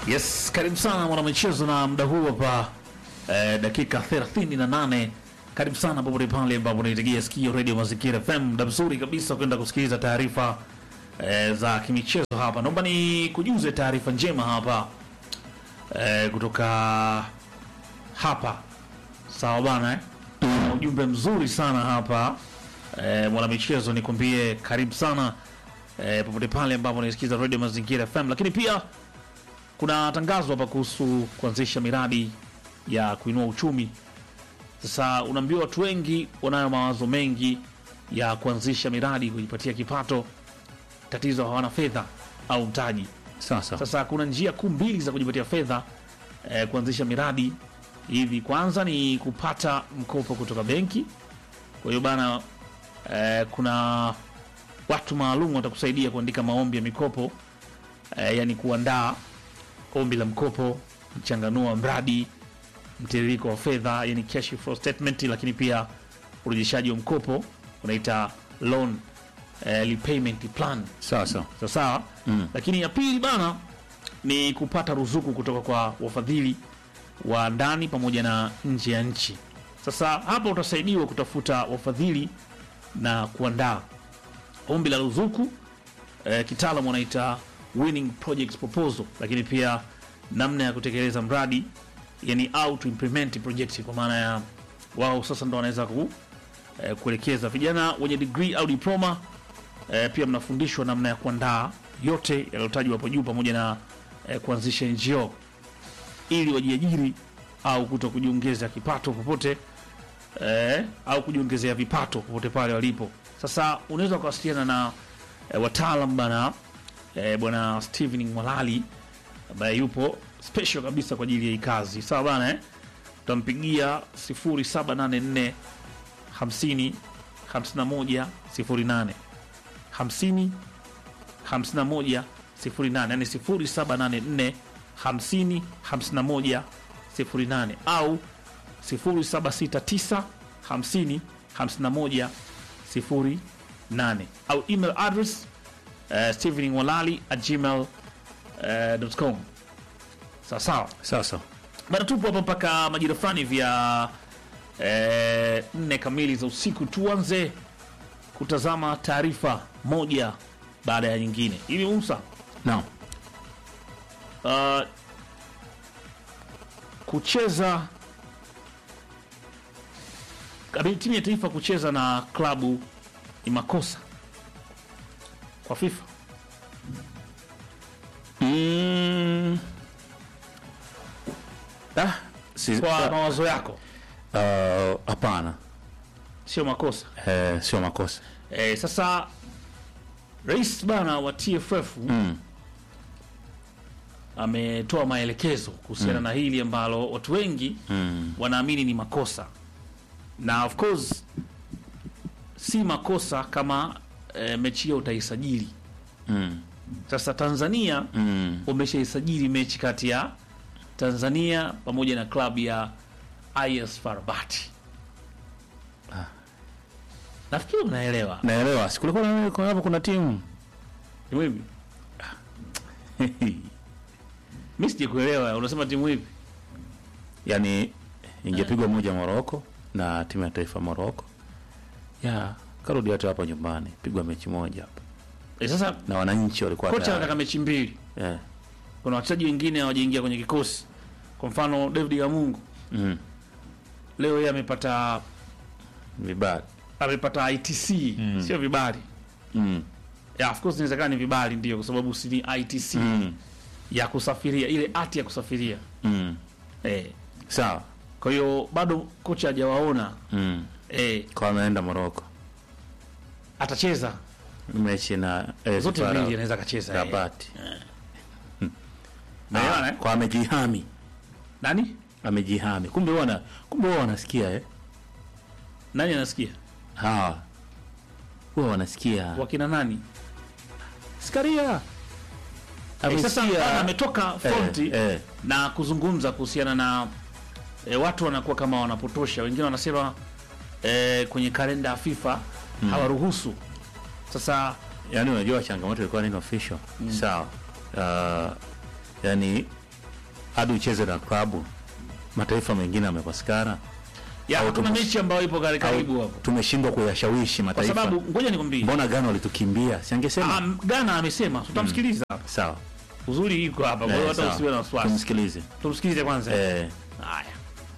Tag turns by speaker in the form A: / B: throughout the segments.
A: Yes, karibu sana mwanamichezo na muda huu hapa eh, dakika 38. Karibu sana popote pale ambapo unaitegea sikio Radio Mazingira FM, muda mzuri kabisa kwenda kusikiliza taarifa eh, za kimichezo hapa. Naomba ni kujuze taarifa njema hapa eh, kutoka hapa sawa bana eh? Na ujumbe mzuri sana hapa eh, mwanamichezo, nikwambie karibu sana eh, popote pale ambapo unaisikiza Radio Mazingira FM, lakini pia kuna tangazo hapa kuhusu kuanzisha miradi ya kuinua uchumi. Sasa unaambiwa watu wengi wanayo mawazo mengi ya kuanzisha miradi kujipatia kipato, tatizo hawana fedha au mtaji.
B: Sasa
A: Sasa kuna njia kuu mbili za kujipatia fedha eh, kuanzisha miradi hivi. Kwanza ni kupata mkopo kutoka benki. Kwa hiyo bana, eh, kuna watu maalum watakusaidia kuandika maombi ya mikopo eh, yani kuandaa ombi la mkopo, mchanganua mradi, mtiririko wa fedha, yani cash flow statement, lakini pia urejeshaji wa mkopo unaita loan eh, repayment plan
B: sasa
A: sawa sawa.
B: Mm.
A: Lakini ya pili bana ni kupata ruzuku kutoka kwa wafadhili wa ndani pamoja na nje ya nchi. Sasa hapa utasaidiwa kutafuta wafadhili na kuandaa ombi la ruzuku eh, kitaalamu wanaita winning project proposal, lakini pia namna ya kutekeleza mradi yani au to implement project, kwa maana ya wao sasa ndo wanaweza ku, eh, kuelekeza vijana wenye degree au diploma eh, pia mnafundishwa namna ya kuandaa yote yaliyotajwa hapo juu pamoja na eh, kuanzisha NGO ili wajiajiri au kuto kujiongeza kipato popote eh, au kujiongezea vipato popote pale walipo. Sasa unaweza kuwasiliana na eh, wataalam bana eh, bwana Steven Mwalali ambaye yupo special kabisa kwa ajili ya hii kazi. Sawa bana eh? Utampigia 0784 50 51 08 50 51 08, yani 0784 50 51 08 au 0769 50 51 08 au email address uh, stevenwalali at gmail uh, com. Sawa sawa
B: sasa
A: bado tupo hapa mpaka majira fulani vya eh, nne kamili za usiku. Tuanze kutazama taarifa moja baada ya nyingine. Hivi Musa,
B: no.
A: uh, kucheza kabili timu ya taifa kucheza na klabu ni makosa kwa FIFA?
B: mm. ah, si,
A: Kwa
B: ah,
A: mawazo yako
B: ah, hapana
A: sio makosa?
B: eh, sio makosa
A: Eh, sasa rais bana wa TFF
B: mm.
A: ametoa maelekezo kuhusiana na hili ambalo watu wengi
B: Mm.
A: wanaamini ni makosa, na of course si makosa kama e, mechi hiyo utaisajili.
B: Mm.
A: Sasa Tanzania
B: Mm.
A: umeshaisajili mechi kati ya Tanzania pamoja na klabu ya IS FAR Rabat. Nafikiri unaelewa
B: naelewa sikulikuwa na- kwa hapo kuna timu
A: timu hivi. Mimi sijakuelewa, unasema timu hivi?
B: yani ingepigwa moja Moroko na timu ya taifa Moroko ya karudi hata hapa nyumbani pigwa mechi moja hapa
A: E, sasa
B: na wananchi walikuwa
A: kocha
B: tayari.
A: anataka mechi mbili
B: eh.
A: kuna wachezaji wengine hawajaingia kwenye kikosi. Kwa mfano David Gamungu
B: mm.
A: leo yeye amepata
B: vibaya
A: amepata ITC sio vibali.
B: mm.
A: Yeah, of course inawezekana ni vibali ndio, kwa sababu si ni ITC
B: mm.
A: ya kusafiria, ile hati ya kusafiria
B: mm.
A: eh.
B: sawa
A: Kwa hiyo bado kocha hajawaona
B: mm.
A: eh,
B: kwa ameenda Moroko
A: atacheza
B: mechi na eh,
A: zote
B: Zipara-
A: mbili, anaweza akacheza eh.
B: Rabat
A: Umeelewana,
B: Ah,
A: eh?
B: kwa amejihami
A: Nani
B: amejihami kumbe wana kumbe wao wanasikia eh
A: nani anasikia
B: hawa huwa wanasikia
A: wakina nani?
B: Skaria
A: Eh, sasa
B: amesikia
A: bana ametoka fronti
B: eh, eh.
A: na kuzungumza kuhusiana na e, watu wanakuwa kama wanapotosha. Wengine wanasema e, kwenye kalenda ya FIFA hawaruhusu. Sasa
B: yani unajua changamoto ilikuwa nini official sawa uh, yani hadi ucheze na klabu mataifa mengine yamepatikana
A: ya
B: Au
A: hakuna
B: tume-
A: mechi ambayo ipo kari- karibu
B: au
A: hapo
B: tumeshindwa kuyashawishi
A: kwa
B: mataifa
A: sababu ngoja nikwambie
B: mbona Ghana walitukimbia siangesema
A: Ah, Ghana amesema tutamsikiliza
B: sawa
A: uzuri iko hapa kwa hiyo
B: Eh,
A: hata
B: sawa.
A: usiwe na wasiwasi
B: tumsikilize
A: tumsikilize kwanza
B: eh,
A: haya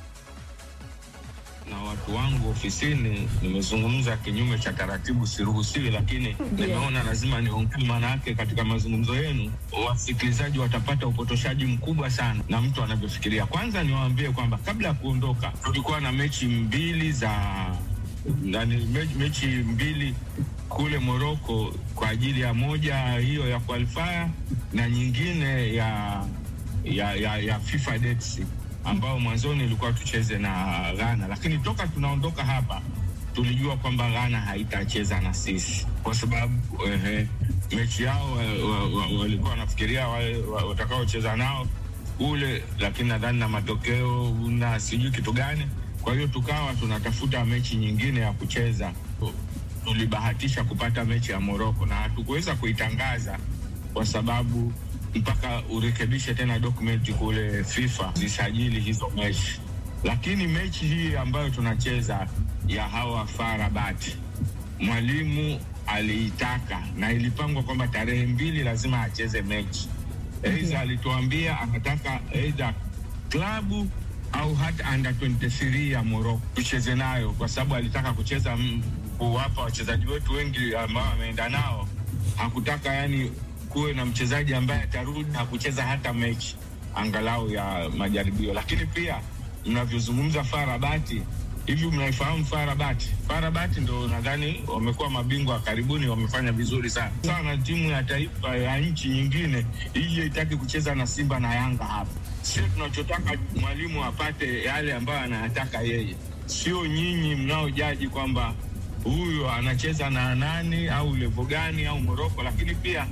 C: na watu wangu ofisini nimezungumza kinyume cha taratibu, siruhusiwi, lakini nimeona lazima niongee, maana yake katika mazungumzo yenu wasikilizaji watapata upotoshaji mkubwa sana na mtu anavyofikiria. Kwanza niwaambie kwamba kabla ya kuondoka tulikuwa na mechi mbili za nani, me- mechi mbili kule Moroko kwa ajili ya moja hiyo ya qualifier na nyingine ya ya, ya, ya FIFA dates ambao mwanzoni ilikuwa tucheze na Ghana, lakini toka tunaondoka hapa tulijua kwamba Ghana haitacheza na sisi kwa sababu ehe, mechi yao wa- wa- wa- walikuwa wanafikiria wale wa- watakaocheza nao kule, lakini nadhani na matokeo na sijui kitu gani. Kwa hiyo tukawa tunatafuta mechi nyingine ya kucheza. Tulibahatisha kupata mechi ya Moroko na hatukuweza kuitangaza kwa sababu mpaka urekebishe tena dokumenti kule FIFA zisajili hizo mechi. Lakini mechi hii ambayo tunacheza ya hawa FAR Rabat, mwalimu aliitaka na ilipangwa kwamba tarehe mbili lazima acheze mechi. Aidha alituambia anataka aidha klabu au hata under 23 ya Morocco tucheze nayo, kwa sababu alitaka kucheza mm, kuwapa wachezaji wetu wengi ambao ameenda nao, hakutaka yani kuwe na mchezaji ambaye atarudi na kucheza hata mechi angalau ya majaribio. Lakini pia mnavyozungumza FAR Rabat, hivi mnaifahamu FAR Rabat? FAR Rabat ndo nadhani wamekuwa mabingwa wa karibuni, wamefanya vizuri sana sana. Timu ya taifa ya nchi nyingine ije itaki kucheza na Simba na Yanga hapa. Sio tunachotaka mwalimu apate yale ambayo anayataka yeye, sio nyinyi mnaojaji kwamba huyu anacheza na nani au levo gani au Moroko. Lakini pia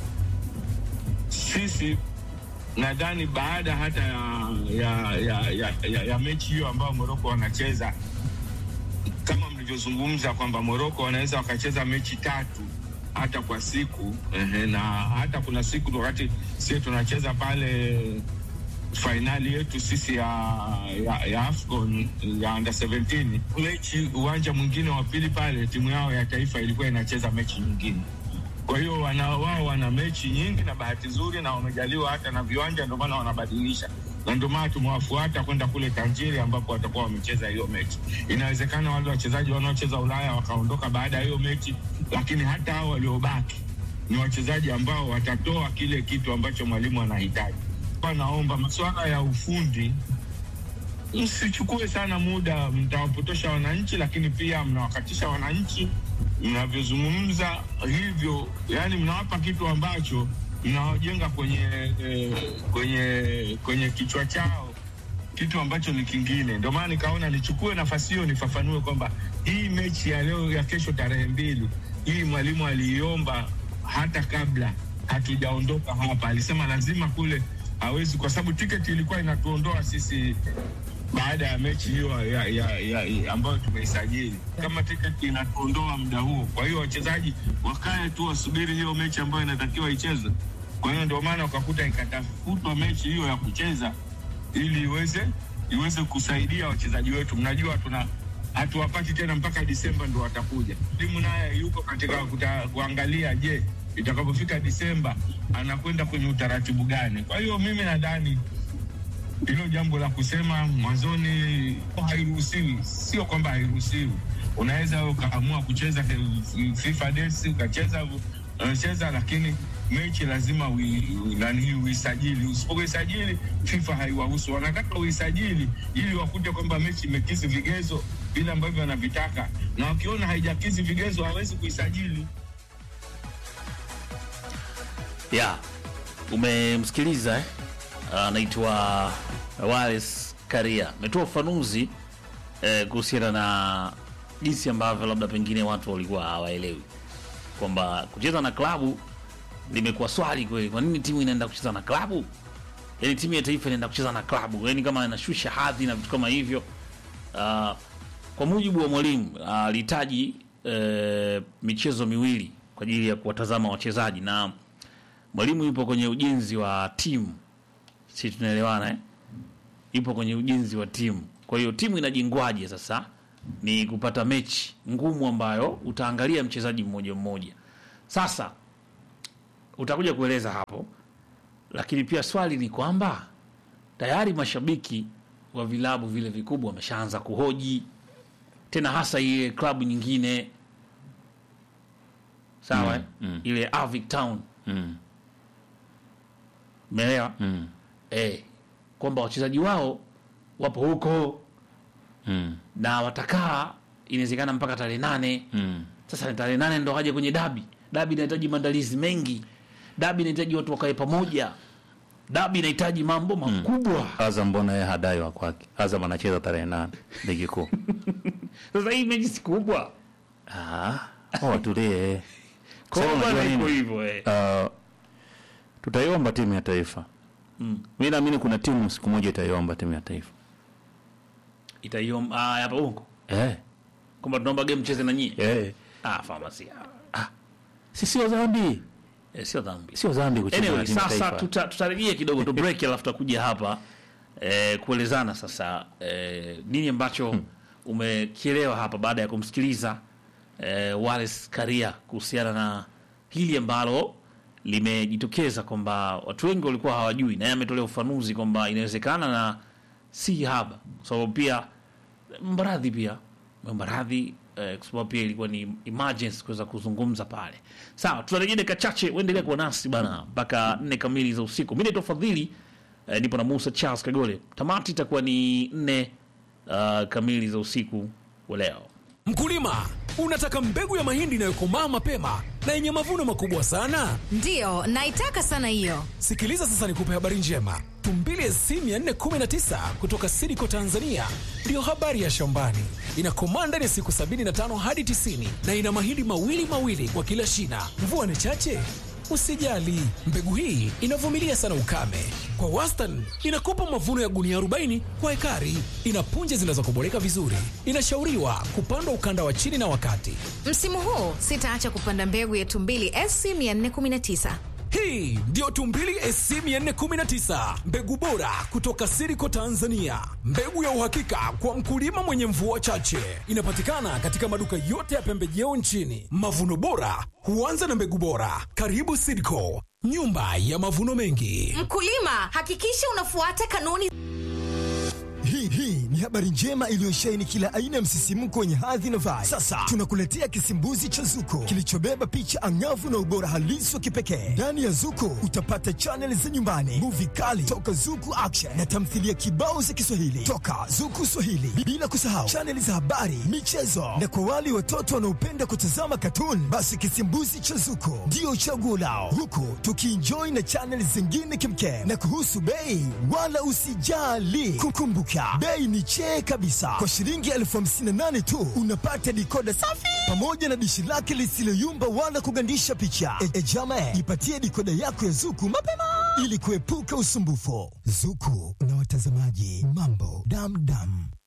C: sisi nadhani baada hata ya, ya, ya, ya, ya, ya mechi hiyo ambayo Moroko wanacheza kama mlivyozungumza kwamba Moroko wanaweza wakacheza mechi tatu hata kwa siku ehe, na hata kuna siku wakati sisi tunacheza pale fainali yetu sisi ya, ya, ya AFCON ya under 17 mechi uwanja mwingine wa pili pale timu yao ya taifa ilikuwa inacheza mechi nyingine. Kwa hiyo wana, wao wana mechi nyingi na bahati nzuri na wamejaliwa hata na viwanja, ndio maana wanabadilisha na ndio maana tumewafuata kwenda kule Tanjiri ambapo watakuwa wamecheza hiyo mechi. Inawezekana wale wachezaji wanaocheza Ulaya wakaondoka baada ya hiyo mechi, lakini hata hao waliobaki ni wachezaji ambao watatoa kile kitu ambacho mwalimu anahitaji. Kwa naomba masuala ya ufundi msichukue sana muda, mtawapotosha wananchi, lakini pia mnawakatisha wananchi mnavyozungumza hivyo, yani mnawapa kitu ambacho mnawajenga kwenye eh, kwenye kwenye kichwa chao kitu ambacho ni kingine. Ndio maana nikaona nichukue nafasi hiyo nifafanue kwamba hii mechi ya leo ya kesho tarehe mbili hii mwalimu aliiomba hata kabla hatujaondoka hapa, alisema lazima kule hawezi, kwa sababu tiketi ilikuwa inatuondoa sisi baada ya mechi hiyo ya, ya, ya, ya, ambayo tumeisajili kama tiketi inatuondoa muda huo. Kwa hiyo wachezaji wakae tu wasubiri hiyo mechi ambayo inatakiwa ichezwe. Kwa hiyo ndio maana wakakuta ikatafutwa mechi hiyo ya kucheza ili iweze iweze kusaidia wachezaji wetu. Mnajua tuna hatuwapati tena mpaka Disemba ndo watakuja. Timu naye yuko katika kuta, kuangalia, je, itakapofika Disemba anakwenda kwenye utaratibu gani? Kwa hiyo mimi nadhani hilo jambo la kusema mwanzoni hairuhusiwi, sio kwamba hairuhusiwi. Unaweza ukaamua kucheza FIFA days ukacheza unacheza, lakini mechi lazima ui- ui- nani hii uisajili. Usipoisajili FIFA haiwahusu, wanataka uisajili ili wakute kwamba mechi imekizi vigezo vile ambavyo wanavitaka, na wakiona haijakizi vigezo hawezi kuisajili.
A: ya umemsikiliza eh? anaitwa Wallace Karia ametoa ufafanuzi eh, kuhusiana na jinsi ambavyo labda pengine watu walikuwa hawaelewi kwamba kucheza na klabu limekuwa swali kweli. Kwa nini timu inaenda kucheza na klabu? Yani timu ya taifa inaenda kucheza na klabu, yani kama inashusha hadhi na vitu kama hivyo. Uh, kwa mujibu wa mwalimu alihitaji uh, michezo miwili kwa ajili ya kuwatazama wachezaji na mwalimu yupo kwenye ujenzi wa timu si tunaelewana eh? Ipo kwenye ujenzi wa timu. Kwa hiyo timu inajengwaje sasa? Ni kupata mechi ngumu ambayo utaangalia mchezaji mmoja mmoja. Sasa utakuja kueleza hapo, lakini pia swali ni kwamba tayari mashabiki wa vilabu vile vikubwa wameshaanza kuhoji tena, hasa ile klabu nyingine sawa eh?
B: mm.
A: ile Avic Town
B: Mm.
A: umeelewa
B: Mm.
A: eh, kwamba wachezaji wao wapo huko
B: Mm.
A: na watakaa inawezekana mpaka tarehe nane.
B: Mm.
A: Sasa tarehe nane ndo waje kwenye dabi. Dabi inahitaji maandalizi mengi, dabi inahitaji watu wakae pamoja, dabi inahitaji mambo makubwa.
B: Azam mbona yeye hadai wa kwake? Azam anacheza tarehe nane ligi kuu.
A: Sasa hii mechi si kubwa,
B: Ah, watulie.
A: kwa hiyo
B: Sasa
A: bwana
B: unajua
A: iko
B: nini?
A: hivyo eh.
B: Uh, tutaiomba timu ya taifa.
A: Mm.
B: Mi naamini kuna timu siku moja itaiomba timu ya taifa.
A: Itaiom ah, hapa huko
B: Eh,
A: kwamba tunaomba game cheze na nyie
B: eh.
A: ah, famasi
B: Si sio dhambi.
A: eh, sio dhambi.
B: Sio dhambi kucheza
A: Anyway,
B: na timu ya
A: sasa
B: taifa.
A: tuta, tutarejea kidogo tu break, alafu tutakuja hapa eh, kuelezana sasa eh, nini ambacho umekielewa hapa baada ya kumsikiliza eh, Wallace Karia kuhusiana na hili ambalo limejitokeza kwamba watu wengi walikuwa hawajui, na yeye ametolea ufafanuzi kwamba inawezekana na si haba, kwa sababu pia Mbaradhi pia Mbaradhi eh, kwa sababu pia ilikuwa ni emergency kuweza kuzungumza pale. Sawa, tutarejea dakika chache, uendelee kuwa nasi bana mpaka nne kamili za usiku. Mimi naitwa Fadhili eh, nipo na Musa Charles Kagole. Tamati itakuwa ni nne uh, kamili za usiku wa leo.
D: Mkulima, unataka mbegu ya mahindi inayokomaa mapema na yenye mavuno makubwa sana?
E: Ndiyo, naitaka sana hiyo.
D: Sikiliza sasa nikupe habari njema. Tumbili SC 419 kutoka Sidiko Tanzania ndiyo habari ya shambani. Inakomaa ndani ya siku 75 hadi 90 na ina mahindi mawili mawili kwa kila shina. Mvua ni chache? Usijali, mbegu hii inavumilia sana ukame. Kwa wastani inakupa mavuno ya gunia 40 kwa ekari. Ina punje zinazokoboleka vizuri. Inashauriwa kupandwa ukanda wa chini na wakati.
E: Msimu huu sitaacha kupanda mbegu ya tumbili SC 419.
D: Hii ndiyo Tumbili SC 419, mbegu bora kutoka Siriko Tanzania, mbegu ya uhakika kwa mkulima mwenye mvua chache. Inapatikana katika maduka yote ya pembejeo nchini. Mavuno bora huanza na mbegu bora. Karibu Siriko, nyumba ya mavuno mengi.
E: Mkulima, hakikisha unafuata kanuni
F: Hii hii ni habari njema iliyosheheni kila aina ya msisimko wenye hadhi na vibe. Sasa tunakuletea kisimbuzi cha Zuko kilichobeba picha angavu na ubora halisi wa kipekee. Ndani ya Zuko utapata chaneli za nyumbani, muvi kali toka Zuku Action na tamthilia kibao za Kiswahili toka Zuku Swahili, bila kusahau chaneli za habari, michezo na kwa wale watoto wanaopenda kutazama katuni, basi kisimbuzi cha Zuko ndio chaguo lao, huku tukienjoy na chaneli zingine kimkem. Na kuhusu bei, wala usijali, kukumbuka bei ni chee kabisa. Kwa shilingi elfu hamsini na nane tu unapata dikoda safi pamoja na dishi lake lisiloyumba wala kugandisha picha. E, e jama, jipatie dikoda yako ya Zuku mapema ili kuepuka usumbufu. Zuku na watazamaji, mambo damdam.